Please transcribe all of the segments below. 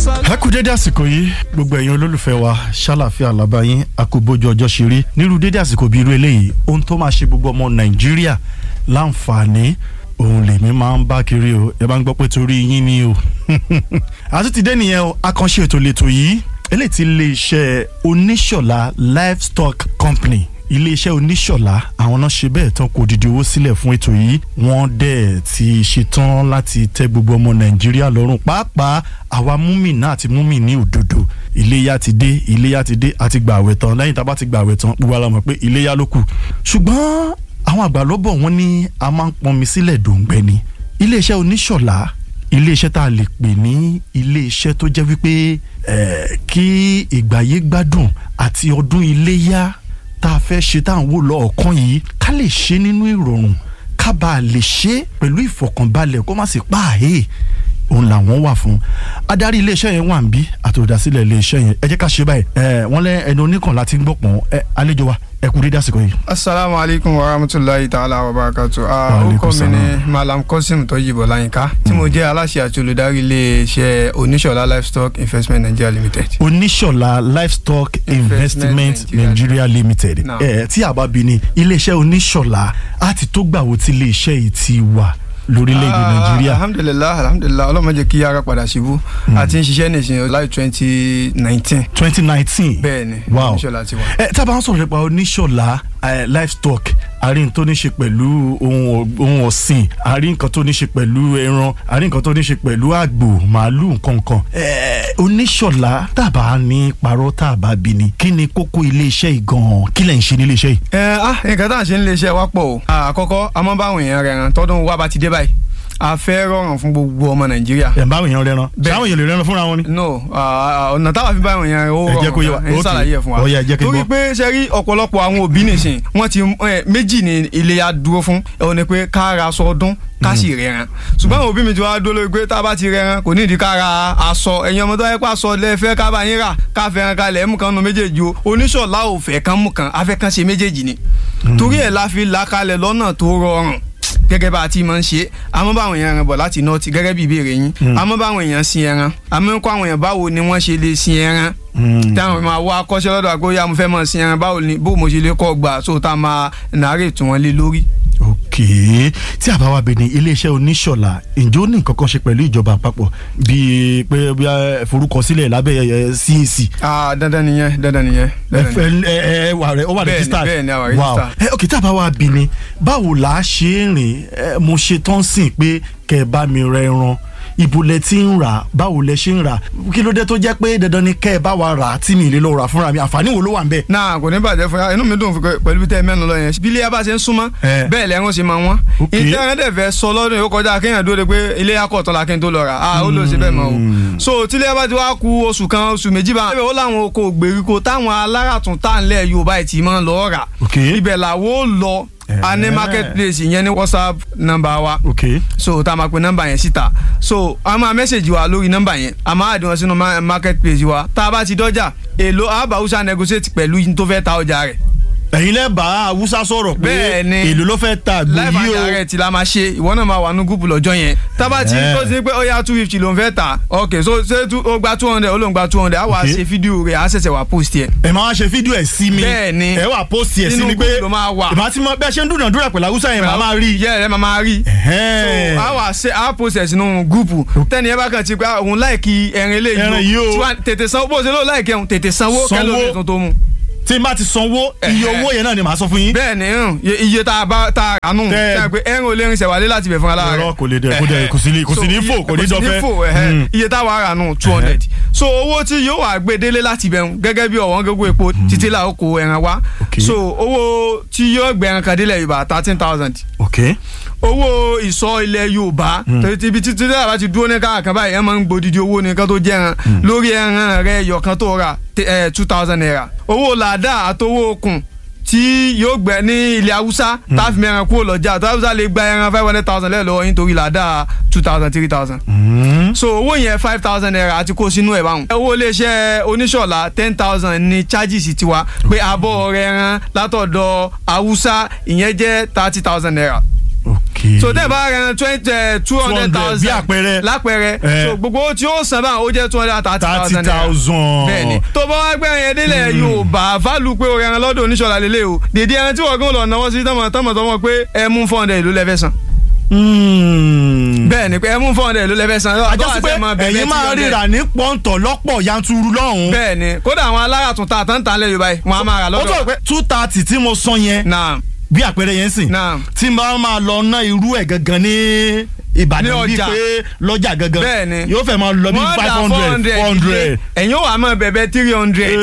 ẹ kú dédé àsìkò yìí gbogbo ẹ̀yin olólùfẹ́ wa ṣàlàfíà làbáyín àkóbójú ọjọ́ ṣe rí nírú dédé àsìkò bíi irú eléyìí ohun tó máa ṣe gbogbo ọmọ nàìjíríà láǹfààní òun lèmi máa ń bá kiri o ẹ bá ń gbọ́ pé torí yín ni o àti ti dé nìyẹn o àkànṣe ètò lẹ́tọ̀ yìí eléyìí ti lè iṣẹ́ oníṣọ̀lá livestock company iléeṣẹ́ oníṣọ̀lá àwọn náà ṣe bẹ́ẹ̀ tán kò dìde owó sílẹ̀ fún ètò yìí wọ́n dẹ̀ ti ṣetán láti tẹ́ gbogbo ọmọ nàìjíríà lọ́rùn pàápàá àwa múmìnà àti múmìnì òdodo iléyà ti dé iléyà ti dé àti gbà àwẹ̀ tán lẹ́yìn tá a bá ti gbà àwẹ̀ tán gbogbo ara mọ̀ pé iléyà ló kù ṣùgbọ́n àwọn àgbà ló bọ̀ wọ́n ní a máa ń pọnmi sílẹ̀ dòǹgbẹ́ ni iléeṣẹ́ oníṣọ̀lá iléeṣẹ́ tá a lè pè ní iléeṣẹ́ tó jẹ́ wípé kí ìgbàyé gbádùn àti ọdún iléyà tá a fẹ́ ṣe tá à ń wò lọ́ọ̀kan yìí ká lè ṣe nínú ìrọ̀rùn ká bá a lè ṣe pẹ̀lú ìfọ̀kànbalẹ̀ kó má sì pààyè òun làwọn wà fún adarí iléeṣẹ́ yẹn wà ń bí àtòdásílẹ̀ iléeṣẹ́ yẹn ẹ jẹ́ ká ṣe báyìí ẹ wọ́n lẹ́ ẹni oníkan láti ń gbọ̀pọ̀n ẹ àlejò wa ẹ kú dédé àsìkò yìí. asalaamu alaykum wa rahmatulahi ta'ala wa barakatu. orúkọ mi ni malam kosim tọyìnbó láyínká tí mo jẹ́ aláṣẹ àti olùdarí iléeṣẹ́ oníṣọ̀lá livestock investment nigeria limited. oníṣọ̀lá livestock investment nigeria limited ẹ tí a bá bi ni iléeṣẹ́ oníṣọ̀lá á ti tó gbàwó tí iléeṣẹ́ yìí ti wà lórílẹ̀‐èdè nàìjíríà. alhamdulilah alhamdulilah ọlọ́mọ jẹ́ kí ara padà síbú a ti ń ṣiṣẹ́ nìsín láì twenty nineteen. twenty nineteen bẹ́ẹ̀ni wow oníṣọ̀lá ti wà. ẹ tá a bá ń sọ̀rọ̀ nípa oníṣọ̀lá livestock àrí nǹkan tó ní ṣe pẹ̀lú ohun ọ̀sìn àrí nǹkan tó ní ṣe pẹ̀lú ẹran àrí nǹkan tó ní ṣe pẹ̀lú àgbò màálù nǹkankan. oníṣọ̀lá tàbá ní parọ́ tàbá bí ni kí ni kókó iléeṣẹ́ yìí gan-an kí lẹ̀ ń ṣe ní iléeṣẹ́ yìí. ẹ ah nǹkan tá à ń ṣe ní iléeṣẹ́ wa pọ̀ o àkọ́kọ́ a máa ń bá àwọn èèyàn rẹ̀ ràn tọ́dún wa bá ti dé báyìí a fẹ́ rọrùn fún gbogbo ọmọ nàìjíríà. ẹ̀ ń bá àwọn èèyàn rẹran sáwọn èèyàn lè rẹran fúnra wọn ni. no ọ̀nà táwa fi bá àwọn èèyàn ó ẹ jẹ́ kó yé wa rọrùn ẹ̀ ń ṣàlàyé ẹ̀ fún wa. ó yá, ẹ jẹ́ kí n torí gbọ́. pé ṣe rí ọ̀pọ̀lọpọ̀ àwọn òbí nìsín wọ́n ti méjì ní iléyá dúró fún ẹ̀ ní pé ká ra aṣọ ọdún ká sì rẹran ṣùgbọ́n àwọn òbí mi ti wá dúró lórí pé tá a bá ti rẹran kò ní ìdí ká ra aṣọ ẹ̀yin ọmọ tó yẹ pé aṣọ lẹ́fẹ́ ká bá yín rà ká fẹ́ràn kalẹ̀ mú kan nu méjèèjì o oníṣọ̀lá ò fẹ́ kan mú kan afẹ́ kan ṣe méjèèjì ni torí ẹ̀ la fi là kalẹ̀ lọ́nà tó rọrùn gẹ́gẹ́ bá a ti máa ń ṣe àmọ́ báwọn èèyàn rìn bọ̀ láti nọ́ọ̀tì gẹ́gẹ́ bí ìbéèrè yín àmọ́ báwọn èèyàn sin ẹran àmọ́ ń kọ́ àwọn èèyàn báwo ni wọ́n ṣe lè sin ẹran táwọn máa wá akọ́ṣẹ́ lọ́dọ̀ àgbóyá mo fẹ́ máa sin ẹran báwo ni bó mo ṣe lè kọ́ gbà so tá a máa nàárẹ̀ tún wọn lé lórí. ok tí a bá wá bẹ ní iléeṣẹ́ oníṣọ̀lá ǹjẹ́ ó ní nǹkan kan ṣe pẹ̀lú ìjọba àpapọ̀ bíi pé bí a forúkọsílẹ̀ lábẹ́ ẹ, CAC ah dandan nìyẹn dandan nìyẹn. dandan nìyẹn. ẹ ẹ ẹ wà rẹ ó wà Bẹ́ẹ̀ni, registered bẹ́ẹ̀ni, a wà wow registered. ẹ ok tí a bá wá bí ni báwo là á ṣe é rìn ẹ, mo ṣe tán sìn pé kẹ ẹ bá mi rẹ ẹran ibo lẹ ti ń rà báwo lẹ ṣe ń rà kí ló dé tó jẹ́ pé dandan ni kẹ ẹ bá wa rà á tí mi ì lè lọ rà fúnra mi àǹfààní wo ló wà ń bẹ. náà kò ní bàjẹ́ fún yà inú mi dùn fún- pẹ̀lú bí tẹ́ ẹ mẹ́nu lọ yẹn bí ilé yà bá ṣe ń súnmọ́ Eh. bẹ́ẹ̀ lẹ́rún ṣe máa wọ́n Ok. ìtẹ́rẹ́ dẹ̀ fẹ́ sọ lọ́dún yìí ó kọjá kéèyàn dúró de pé ilé yà kọ̀ tán la kí n tó lọ rà á ó lọ sí bẹ́ẹ̀ mọ́ o so tí ilé yà bá ti wá ku oṣù kan oṣù méjì bá ó láwọn oko gbèríko táwọn aláràtún tá ń lẹ̀ Yorùbá ì tí máa ń lọ rà Ok. ibẹ̀ làwọn ó lọ a ní Eh. marketplace yẹn ní WhatsApp nọ́mbà wa ok so tá a máa pe nọ́mbà yẹn síta so a máa mẹ́sẹ̀gì wa lórí nọ́mbà yẹn a máa àdìwọ̀n sínú ma- marketplace wa tá a bá ti dọ́jà èlò àbáwúsá negotiate pẹ̀lú yín tó fẹ́ ta ọjà rẹ̀ ẹ̀yin lẹ́ bá Haúsá sọ̀rọ̀ pé Bẹ́ẹ̀ni. èlò ló fẹ́ ta àgbò live yìí and o direct la máa ṣe ìwọ náà máa wà ní gúúpù lọ́jọ́ yẹn tábà tí Eh. tó ti pé ó yá two fifty ló ń fẹ́ ta ok so ṣé tú- ó gba two hundred ó ló ń gba two hundred á wà Ok. ṣe fídíò rẹ̀ á ṣẹ̀ṣẹ̀ wà post yẹn. ẹ máa wá ṣe fídíò ẹ̀ sí mi Bẹ́ẹ̀ni. ẹ wà post ẹ̀ sí Nínú mi pé group ló máa wà. ìbá tí mo bẹ́ẹ̀ ṣe ń dúnàdúrà pẹ̀lú Haúsá yẹn màá máa rí i. yẹ ẹ máa máa rí Ẹ̀hẹ́n. so a wà ṣe a process nínú gúùpù tẹ́ni ẹ bá kàn ti pé ah, òun láìkí ẹrin eléyìí Ẹran yìí o. tí wàá tètè sanwó bó ṣe ló láìkí ẹ̀hún tètè sanwó Sanwó. kẹ́lò ní tuntun mu. tí n bá ti sanwó iye Ẹ̀hẹ́. owó yẹn náà ni màá sọ fún yín. bẹ́ẹ̀ ni hàn, iye- iye tá a bá tá a rà nù Tẹ́- tẹ́ ẹ pé ẹrin ò lè rin ṣẹ̀wálé láti bẹ̀ fún alára Irọ́ kò lè dẹ̀ kò dẹ̀ kò sí ní kò sí ní fò kò ní dọ́fẹ́. fò ẹ̀hẹ́. Mm. iye tá a wà rà nù two hundred so owó tí yóò wà gbé délé láti bẹ̀ ń gẹ́gẹ́ bí ọ̀wọ́n gógó epo títí là ó kó ẹran wá Ok. so owó tí yóò gbé ẹran kan délẹ̀ Yorùbá thirteen thousand ok owó ìsọ ilẹ̀ yorùbá torí ti ibi títí tí àbá ti dúró ní káàkan báyìí ẹ máa ń gbòdìdì owó nìkan tó jẹ́ ẹran lórí ẹran rẹ yọ̀kan tó rà two thousand naira owó làdá àtowó okùn tí yóò gbẹ ní ilẹ̀ haúsá tá a fi mẹ́ran kúrò lọ́jà tó haúsá lè gba ẹran five hundred thousand lẹ́ẹ̀lọ́wọ́ yín torí làdá two thousand three thousand. so owó yẹn five thousand naira àti kó sínú ẹ̀ báwọn. owó iléeṣẹ́ oníṣọ̀lá ten thousand ní charges tiwa pé abọ́ rẹ̀ ẹran látọ̀dọ̀ haúsá ìyẹn jẹ́ thirty thousand naira ok ok so tẹ́ ẹ bá rẹran twenty two hundred 200 thousand bí àpẹẹrẹ. lápẹẹrẹ Eh. so gbogbo owó tí ó san báwọn ó jẹ́ two hundred and thirty thirty thousand naira thousand. bẹ́ẹ̀ni tó bá wá gbé ẹyẹ délẹ̀ Yorùbá fálù pé o rẹran lọ́dọ̀ oníṣọlá lélẹ̀ o dèdè ẹran tí wọ́n gún lọ náwó sí tọmọ tọmọ tọmọ pé ẹ mú four hundred ìlú lẹ́fẹ̀ẹ́ san Hmm. bẹ́ẹ̀ni pé ẹ mú four hundred ìlú lẹ́fẹ̀ẹ́ san àjọsí pé ẹ̀yin máa ríra ní pọ́ńtọ̀ lọ́pọ̀ yanturu lọ́hùn. bẹ́ẹ̀ni kódà àwọn alára tún ta àtàntà lẹ Yorùbá yìí wọn a máa rà ó tó lọ́dọ̀ pé two thirty tí mo sọ yẹn náà bí àpẹẹrẹ yẹn sìn náà tí n bá máa lọ ná irú ẹ̀ gangan ní Ìbàdàn Ní bíi ọjà. pé lọ́jà gangan Bẹ́ẹ̀ni. yóò fẹ́ máa lọ bí wọ́n five dà hundred four hundred. ẹ̀yin ó wà á máa bẹ̀bẹ̀ three hundred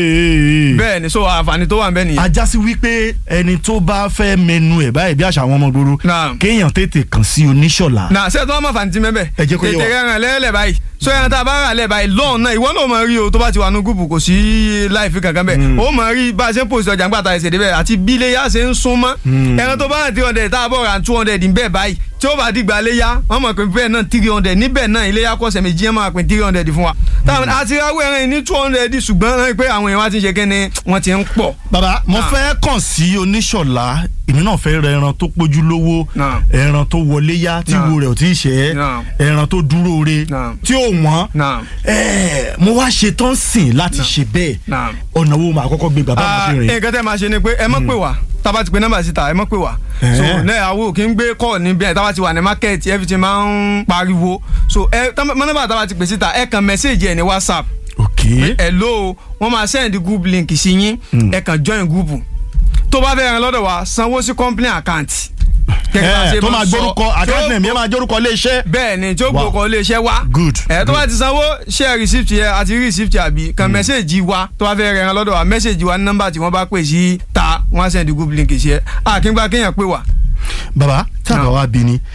bẹ́ẹ̀ni so àǹfààní tó wà ń bẹ nìyẹn. ajásí wípé ẹni tó bá fẹ́ mẹnu ẹ̀ báyìí bí àṣà àwọn ọmọ gbòòrò Náà. kéèyàn tètè kàn sí oníṣọ̀lá. na ṣé tí wọ́n máa fàǹtí mẹ́bẹ̀. Ẹ jẹ́ kó yé wa. tètè rẹran lẹ́lẹ̀ báyìí so ẹran tá a bá rà lẹ̀ báyìí lọ́ọ̀n náà ìwọ náà máa rí o tó bá ti wà ní gúùpù kò sí láìfi kankan bẹ́ẹ̀ o máa rí bá a ṣe ń pòsì ọjà ńgbà tá a ṣe débẹ̀ àti bí iléyà ṣe ń sún mọ́ ẹran tó bá rà three hundred tá a bọ̀ rà two hundred ń bẹ́ẹ̀ báyìí tí ó bá dìgbà léyà wọ́n mọ̀ pé bẹ́ẹ̀ náà three hundred níbẹ̀ náà iléyà kọ́sẹ̀ méjì yẹn máa pín three hundred fún wa táwọn àti ráwọ̀ ẹran yìí ní two hundred ṣùgbọ́n rántí pé àwọn èèyàn wá ti ń ṣe kẹ́ni wọ́n ti ń pọ̀ bàbá mo Náà. fẹ́ kàn sí oníṣọ̀lá èmi náà fẹ́ ra ẹran tó pójú lówó Náà. ẹran tó wọlé yá tí Náà. wo rẹ̀ ò tí ì ṣẹ́ Náà. ẹran tó dúró re Náà. tí ò wọ́n náà Ẹ̀, mo wá ṣe tán sìn láti ṣe bẹ́ẹ̀ náà. ọ̀nà wo màá kọ́kọ́ gbé bàbá Ah, mi fi rìn. nǹkan tẹ́ máa ṣe ni pé ẹ mọ̀ pé wá tába ti pe nọ́mbà síta ẹ mọ̀ pé wá so Eh. náà àwọn òkè ń gbé kọ́ níbi ẹ̀ tába ti wà ní market everything máa ń pariwo so ẹ tá- mọ nọ́mbà tába ti pè síta ẹ kàn mẹ́sẹ̀gì ẹ̀ ní whatsapp ok hello wọ́n máa send group link sí yín ẹ kàn join group tó bá fẹ́ ràn lọ́dọ̀ wa sanwó sí company account. Gẹ́gẹ́ bá a Ẹ̀, ṣe tó máa máa ń sọ. gbórúkọ Tí ó àkáǹtì name yẹn máa jórúkọ ilé iṣẹ́. bẹ́ẹ̀ ni tí ó Wow. gbòkó iléeṣẹ́ wa Good, ẹ tó bá good. ti sanwó share receipt yẹ àti receipt àbí kan mẹ́sẹ̀gì wa tó bá fẹ́ rẹ̀ ẹran lọ́dọ̀ wa mẹ́sẹ̀gì wa ní nọ́mbà tí wọ́n bá pè sí ta wọ́n á send group link sí ẹ àkíngbà kéèyàn pè wá. bàbá tí àbá Náà. wa bí ni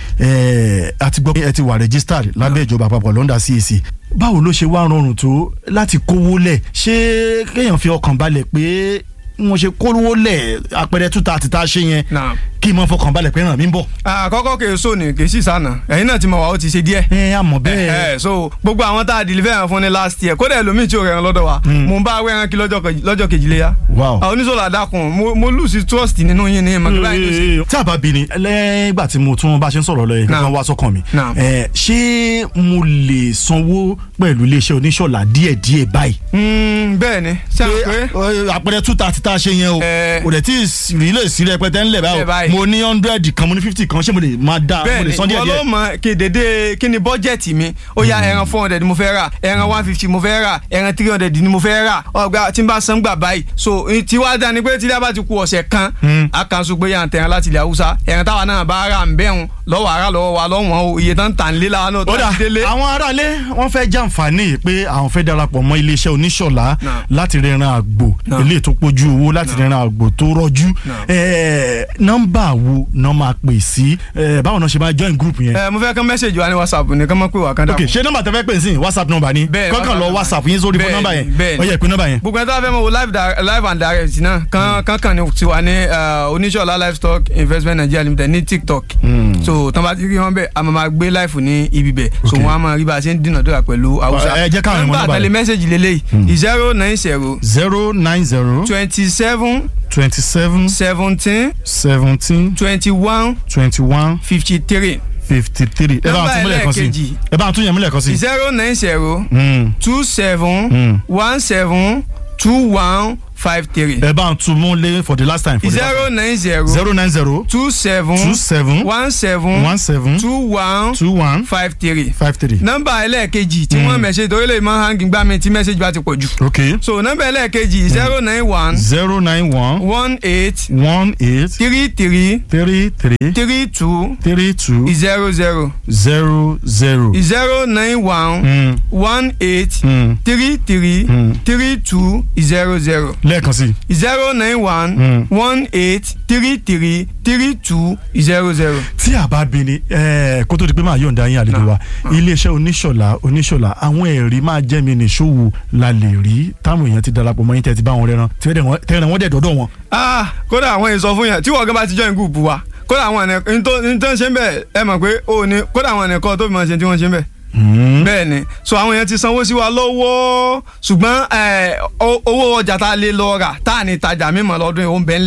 ẹ àti gbọ́ pé ẹ ti wà registered lábẹ́ ìjọba àpapọ̀ lọ́ndà CAC báwo ló ṣe wá rọrùn tó láti kówó lẹ̀ ṣé kéèyàn fi ọkàn balẹ̀ pé wọ́n ṣe kówó lẹ̀ àpẹẹrẹ two thirty tá a ṣe yẹn Náà. kí n mọ fọkàn balẹ̀ pé ràn mí ń bọ̀. àkọ́kọ́ kì í sọ ni kì í sì sànà ẹ̀yin náà ti mọ̀ wá ó ti ṣe díẹ̀. ẹ àmọ́ bẹ́ẹ̀ ẹ so gbogbo àwọn tá a deliver ẹran fún ní last year kódà ẹlòmíì tí ò rẹran lọ́dọ̀ wa mo ń bá awé ẹran kí lọ́jọ́ kejì- lọ́jọ́ kejì léyà. Wow. àwọn oníṣòwò àdàkùn mo- mo lose trust nínú yín ní ìmọ̀ kíláà yín ló ṣe. tí a bá bí ni lẹ́gbà tí mo tún bá ṣe ń sọ̀rọ̀ lọ yẹn Náà. kankan wá sọ́kàn mi Náà. ẹ, ṣé mo lè sanwó pẹ̀lú iléeṣẹ́ oníṣọ̀lá díẹ̀díẹ̀ báyìí Mm, bẹ́ẹ̀ ni ṣé àwọn pé pé àpẹẹrẹ two thirty tá a ṣe yẹn o Eh. kò dẹ̀ tí ì rí lè sí rẹpẹtẹ ńlẹ̀ Ńlẹ̀ báyìí báyìí. mo ní hundred kan mo ní fifty kan ṣé mo lè máa dá mo lè bẹ́ẹ̀ni san díẹ̀ wọ́n ló díẹ̀. mọ kedede kí ni bọ́jẹ̀tì mi ó yá ẹran four hundred mo fẹ́ rà ẹran one fifty mo fẹ́ rà ẹran three hundred ni mo fẹ́ rà ọgbà tí n bá san gbà báyìí so eh, tí wàá dání pé tí ilé bá ti ku ọ̀sẹ̀ kan a kan so pé yà ń tẹ̀ran láti ilẹ̀ haúsá ẹran táwa náà bá rà ń bẹ́hùn lọ́wọ́ ara lọ́wọ́ wa lọ́wọ́n o iye tán tà ń lé la náà tó ó dà ti délé. àwọn aráalé wọ́n fẹ́ jàǹfààní pé àwọn fẹ́ darapọ̀ mọ́ iléeṣẹ́ oníṣọ̀lá Náà. láti rẹran àgbò Náà. eléyìí tó pójú owó láti rẹran àgbò tó rọ́jú Náà. Eh, nọ́mbà wo náà máa pè sí Eh, báwo náà ṣe máa join group yẹn. ẹ mo fẹ́ kán mẹ́sẹ̀gì wa ní whatsapp ní kán mọ́ pé wà kán dà ok ṣé nọ́mbà tẹ́ fẹ́ pè sí whatsapp nọ́mbà ni Bẹ́ẹ̀ni, kọ́kàn lọ WhatsApp whatsapp yín sórí fún Bẹ́ẹ̀ni, nọ́mbà yẹn bẹ́ẹ̀ni. ó yẹ pé nọ́mbà yẹn. gbogbo ẹni tó bá fẹ́ mọ̀ wo live di- live and direct náà kan kan kan ní tiwa ní eh, oníṣọ̀lá livestock investment nigeria limited ní tiktok so tán bá ti rí wọn bẹ́ẹ̀ a máa ma gbé live ní ibi bẹ̀ so Ok. wọn a máa rí bá a ṣe ń dínàdúrà pẹ̀lú haúsá ẹ jẹ́ káwọn ìmọ̀ nọ́mbà tẹ̀lé yẹn. mẹ́sẹ̀gì lélẹ́yìí zero nine zero zero nine zero twenty seven twenty seven seventeen seventeen twenty one twenty one fifty three fifty three ẹ bá Nọ́mbà tún múlẹ̀ kan sí ẹlẹ́ẹ̀kejì. ẹ bá tún yẹn múlẹ̀ kan sí. zero nine zero Mm. two seven Mm. one seven two one five three ẹ bá tún múlẹ̀ for the last time. for the last zero time. nine zero zero nine zero two seven two seven one seven one seven two one two one five three. five three. nọ́mbà ẹlẹ́ẹ̀kejì tí wọ́n mẹ̀ṣẹ̀ torí lè máa hangi gbá mi tí mẹ́sẹ̀jì bá ti pọ̀ jù. okay so nọ́mbà ẹlẹ́ẹ̀kejì zero nine one zero nine one one eight one eight three three three three three two three two zero zero zero zero. zero nine one Mm. one eight Mm. three three Mm. three two zero zero lẹ́ẹ̀kan sí. zero nine one Mm. one eight three three three two zero zero. tí a bá bi ni eh, kó tó di pé máa yọ̀ǹda yín àlejò wa iléeṣẹ́ oníṣọ̀lá oníṣọ̀lá àwọn ẹ̀rí máa jẹ́ mi nìṣòwò la lè rí táwọn èèyàn ti darapọ̀ mọ́ yín tẹ́ ti bá wọn rẹran tẹ́rẹ̀ wọ́n dẹ̀ dọ́dọ̀ wọn. ah kódà àwọn èèyàn sọ fún yàn tí wọ́n gan bá ti join group wa kódà àwọn ẹ̀nẹ̀ tó ń ṣe ń bẹ̀ ẹ mọ̀ pé ó ní kódà àwọn ẹ̀nẹ̀ kan tó fi máa ṣe tí wọ́n ṣe ń bẹ̀. bẹ́ẹ̀ ni so àwọn èèyàn ti sanwó sí wa lọ́wọ́ ṣùgbọ́n eh, o- owó ọjà tá a lè lọ rà tá a ní tajà mímọ́ lọ́dún yìí ó ń bẹ ńlẹ̀ tá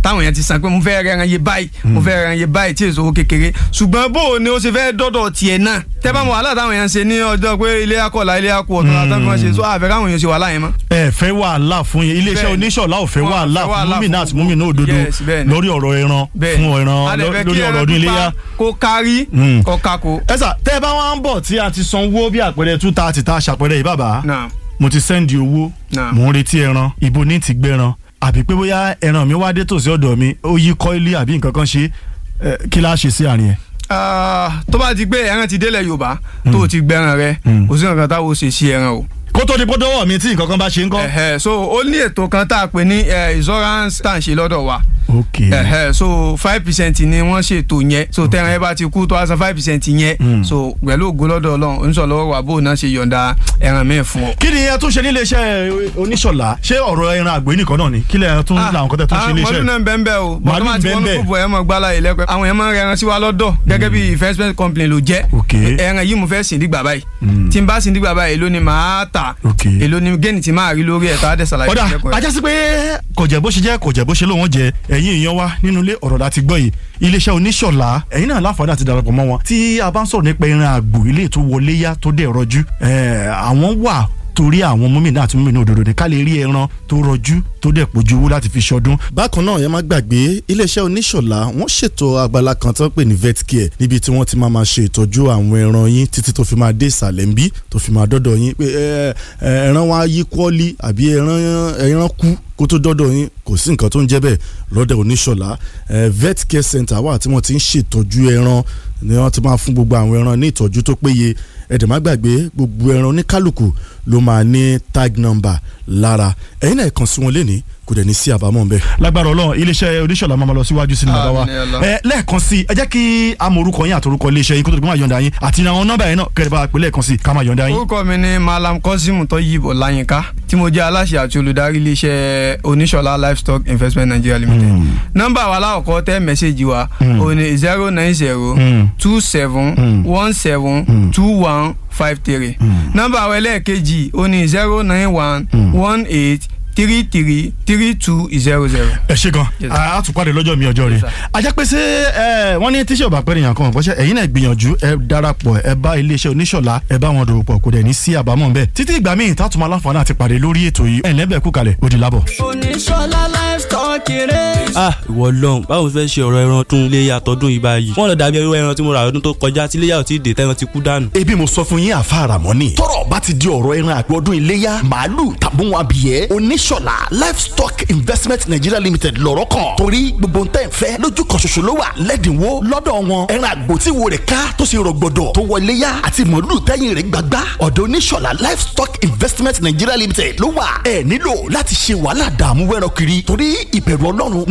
táwọn èèyàn ti san pé mo fẹ́ rẹran yé báyìí mo fẹ́ rẹran yé báyìí tí èso owó kékeré ṣùgbọ́n bó o ni ó ṣe fẹ́ dọ́dọ̀ tiẹ̀ náà tẹ́ bá mọ wàhálà táwọn èèyàn ṣe ní ọjọ́ pé ilé akọ̀lá ilé akọ̀ ọ̀tọ̀ àtàwọn kan ṣe so àfẹ́ káwọn èèyàn ṣe wàhálà yẹn mọ́. ẹ fẹ́ wàhálà fún yín iléeṣẹ́ Bẹ́ẹ̀ni. oníṣọ̀lá ò fẹ́ Wọ́n wàhálà fẹ́ fún wàhálà múmìnà fún- àti múmìnà òdodo Yes, bẹ́ẹ̀ni. lórí ọ̀rọ̀ ẹran bẹ́ẹ̀ni fún ẹran A dẹ̀ fẹ́ lórí kí ọ̀rọ̀ ẹran ọdún pípa iléyà. kó kárí Mm. kó kákó. ẹ sà tẹ́ ẹ bá wá ń bọ̀ tí a ti sanwó bí àpẹẹrẹ two thirty tá a ṣàpẹẹrẹ yìí bàbá náà mo ti sẹ́ndì owó Náà. mò ń retí ẹran ibo ní ti gbẹran àbí pé bóyá ẹran mi wá dé tòsí ọ̀dọ̀ mi ó yí kọ́ílì àbí nǹkan kan ṣe ẹ, kí la ṣe sí àárín ẹ̀. Ah, tó bá ti gbé ẹran ti délẹ̀ yorùbá tó o ti gbẹran rẹ Mm. kò sí nǹkan táwọn ò ṣe sí ẹran o. kó tó di pé dọ́wọ́ mi tí nǹkan kan bá ṣe ń kọ́. Ẹ̀hẹ̀, so ó ní ètò kan tá a pè ní eh, insurance tá à ń ṣe lọ́dọ̀ wa ok Ẹ̀hẹ̀, so five percent ni wọ́n ṣètò yẹn so tẹ̀ràn ẹ bá ti kú tó a san five percent yẹn Mm. so pẹ̀lú ògo lọ́dọ̀ ọlọ́run oníṣọ̀lọ́wọ́ wà bóun náà ṣe yọ̀ǹda ẹran mi fún ọ. kí ni ẹ tún ṣe nílé iṣẹ́ oníṣọ̀lá ṣé ọ̀rọ̀ ẹran àgbẹ̀ nìkan náà ni kí lẹ tún làwọn kan tẹ tún ṣe nílé mọ̀lú iṣẹ́. náà ń bẹ́ẹ̀ bẹ́ẹ̀ o Màálù bọ́dọ̀ máa ti wọ́n bẹ́ẹ̀ kó bọ̀ ẹ̀ mọ̀ gbálá yìí lẹ́pẹ́ àwọn èèyàn máa ń rẹran sí wa lọ́dọ̀ gẹ́gẹ́ bí investment company ló jẹ́ Ok. ẹran yìí mo fẹ́ sìn dígbà báyìí Mm. tí n bá sìn dígbà báyìí èló ni màá tà Ok. èló ni géènì tí màá rí lórí ẹ̀ tá a dẹ̀ ṣàlàyé ọ̀dà fún ẹ̀kọ́ ajá sí pé kò jẹ́ bó ṣe jẹ́ kò jẹ́ bó ṣe lóun jẹ ẹ̀yin èèyàn wa nínú ilé ọ̀rọ̀ láti gbọ́ yìí iléeṣẹ́ oníṣọ̀lá ẹ̀yin náà láǹfààní àti darapọ̀ mọ́ wọn tí a bá ń sọ̀rọ̀ nípa ẹran àgbò ilé tó wọlé yá tó dẹ̀ rọjú ẹ̀, àwọn wà torí àwọn mọ́mìnà àti mọ́mìnà òdòdó ni ká lè rí ẹran tó rọjú tó dẹ̀ pójú owó láti fi ṣọdún. bákan náà yẹn má gbàgbé iléeṣẹ́ oníṣọ̀lá wọ́n ṣètò abala kan tó ń pè ní vet care níbi tí wọ́n ti máa ma ṣe ìtọ́jú àwọn ẹran yín títí tó fi máa dé ìsàlẹ̀ ń bí tó fi máa dọ́dọ̀ yín pé ẹ, ẹ, ẹran wa yí kọ́ọ́lì àbí ẹran ẹran kú kó tó dọ́dọ̀ yín kò sí nǹkan tó ń jẹ́ bẹ́ẹ̀ lọ́dọ̀ oníṣọ̀lá ẹ, vet care center wà tí wọ́n ti ń ṣètọ́jú ẹran ni wọ́n ti máa fún gbogbo àwọn ẹran ní ìtọ́jú tó péye ẹ̀dẹ̀ má gbàgbé gbogbo ẹran oníkálukú ló máa ní tag number lára ẹ̀yin náà kàn sí wọn lénìí kò dẹ̀ ní sí àbámọ̀ ń bẹ́ẹ̀. lágbára Ọlọ́run iléeṣẹ́ oníṣọ̀lá máa ma lọ síwájú sí ni bàbá wa Àmín ya Allah. ẹ lẹ́ẹ̀kan sí ẹ jẹ́ kí a mọ orúkọ yín àtòrúkọ iléeṣẹ́ yín kó tó di pé máa yọ̀ǹda yín àti àwọn nọ́mbà yẹn náà kẹ́rẹ́ bá a pè lẹ́ẹ̀kan sí ká máa yọ̀ǹda yín. orúkọ mi ni malam kosimu tọyìnbó láyínká tí mo jẹ́ aláṣẹ àti olùdarí iléeṣẹ́ oníṣọlá livestock investment nigeria limited nọ́mbà wa aláwọ̀kọ́ tẹ́ mẹ́sẹ̀gì wa Mm. ó ní zero nine zero Mm. two seven Mm. one seven Mm. two one five three Mm. nọ́mbà wa ẹlẹ́ẹ̀kejì ó ní zero nine one Mm. one eight three three three two zero zero. ẹ ṣe gan Yes, sir. a tún pàdé lọ́jọ́ mi ọjọ́ rẹ̀ Yes, sir. ajá pé ṣé ẹ wọ́n ní tíṣẹ́ ọ̀bà pẹ́ẹ́rẹ́ yàn kan ọ̀pọ̀ṣẹ́ ẹ̀yin náà gbìyànjú ẹ darapọ̀ ẹ bá iléeṣẹ́ oníṣọ̀lá ẹ bá wọn dòwò pọ̀ kò dẹ̀ ní sí àbámọ̀ bẹ́ẹ̀ títí ìgbà míì tá a tún máa láǹfààní àti pàdé lórí ètò yìí ẹ̀ lẹ́bẹ̀ẹ́ kú kalẹ̀ ó di lábọ̀. oníṣọlá livestock rẹ̀. ah ìwọ lọ́hùn báwo mo fẹ́ ṣe ọ̀rọ̀ ẹran tún iléyà tọdún yìí báyìí wọ́n lọ dàbí ẹrú ẹran tí mo rà ọdún tó kọjá tí iléyà ò tí ì dé tẹ́ran ti kú dànù. ebi mo sọ fún yín àfàrà mọ́nì tọ́rọ̀ bá ti di ọ̀rọ̀ ẹran àgbẹ̀ ọdún iléyà màálù tàbí wọn abìyẹ́ oníṣọ̀lá livestock investment nigeria limited lọ́rọ̀ kan torí gbogbo ntẹ́ ń fẹ́ lójú kan ṣoṣo ló wà lẹ́dínwó lọ́dọ̀ wọn ẹran àgbò tí wo rẹ̀ ká tó ṣe rọ̀gbọ̀dọ̀ tó wọ iléyà àti màálù tẹ́yìn rẹ̀ gbàgbá ọ̀dọ̀ oníṣọ̀lá livestock investment nigeria limited ló wà ẹ nílò láti ṣe wàhálà dààmú wẹ́rọ kiri torí ìbẹ̀rù ọlọ́run